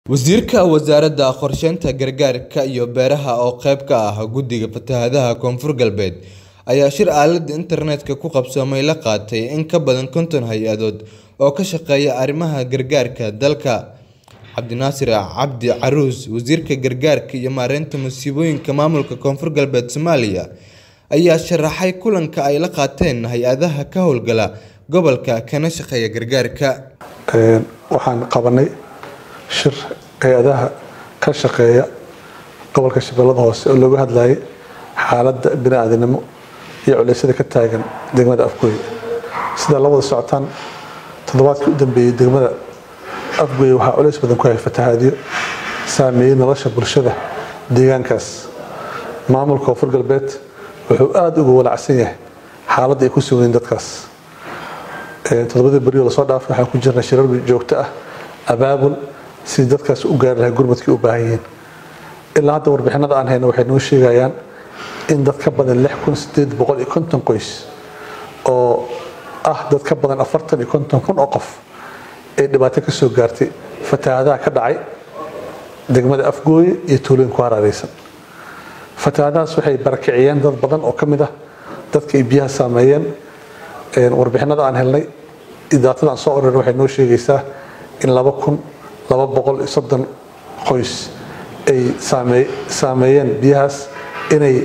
Wasiirka Wasaaradda Qorsheynta Gargaarka iyo Beeraha oo qayb ka ah Guddiga Fatahaadaha Koonfur Galbeed ayaa shir aaladda internetka ku qabsoomay la qaatay in ka badan konton hay'adood oo ka shaqeeya arrimaha gargaarka dalka. Cabdinaasir Cabdi Caruus, Wasiirka Gargaarka iyo Maareynta Musiibooyinka Maamulka Koonfur Galbeed Soomaaliya, ayaa sharaxay kulanka ay la qaateen hay'adaha ka howlgala gobolka kana shaqeeya gargaarka. waxaan qabanay shir hay-adaha ka shaqeeya gobolka shabeellada hoose oo looga hadlayay xaaladda bini'aadanimo iyo culeysyada ka taagan degmada afgooye sida la wada socotaan toddobaadkii u dambeeyey degmada afgooye waxaa culeys badan ku hayay fatahaadyo saameeyey nolosha bulshada deegaankaas maamulka koonfur galbeed wuxuu aada uga walacsan yahay xaaladda ay ku sugan yihiin dadkaas toddobadii beri oo lasoo dhaafay waxaan ku jirnay shirar joogto ah abaabul sidii dadkaas u gaari lahay gurmadkii u baahan yihiin ilaa hadda warbixinada aan hayno waxay noo sheegayaan in dad ka badan lix kun sideed boqol iyo konton qoys oo ah dad ka badan afartan iyo konton kun oo qof ay dhibaato ka soo gaartay fatahaadaha ka dhacay degmada afgooye iyo tuulooyin ku hareeraysan fatahaadahaas waxay barakiciyeen dad badan oo ka mid ah dadka ay biyaha saameeyeen warbixinada aan helnay idaatada aan soo orar waxay noo sheegaysaa in laba kun laba boqol iyo soddon qoys ay saameeyeen biyahaas inay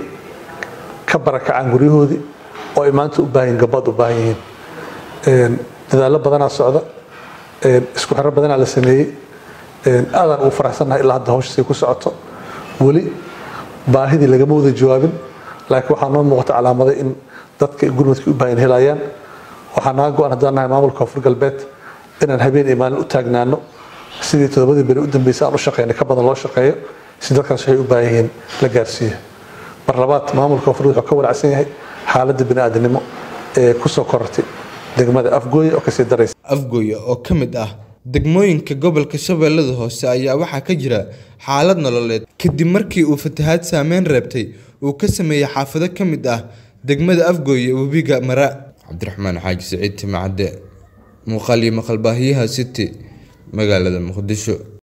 ka barakacaan guryahoodii oo ay maanta u baahan gabaad u baahan yihiin dadaallo badanaa socda isku xiro badanaa la sameeyey aadaan ugu faraxsannahay ilaa hadda hawshaasay ku socoto weli baahidii lagama wada jawaabin laakiin waxaa noo muuqata calaamada in dadka gurmadkii u baahan helayaan waxaa naga go-an haddaan nahay maamulka koonfur galbeed inaan habeen iyo maalin u taagnaano sidii toddobadii beri u dambeysay aan u shaqeynay ka badan loo shaqeeyo si dadkaas waxay u baahan yihiin la gaarsiiyo mar labaad maamulka koonfur wuxuu ka walacsan yahay xaaladda bini'aadanimo ee kusoo korortay degmada afgooye oo kasii daraysa Afgooye oo ka mid ah degmooyinka gobolka Shabeellada Hoose ayaa waxaa ka jira xaalad nololeed kadib markii uu fatahaad saameyn reebtay uu ka sameeyay xaafado ka mid ah degmada Afgooye webiga Mara Cabdiraxmaan Xaaji Siciid Timacade muuqaal iyo maqal baahiyaha City magaalada Muqdisho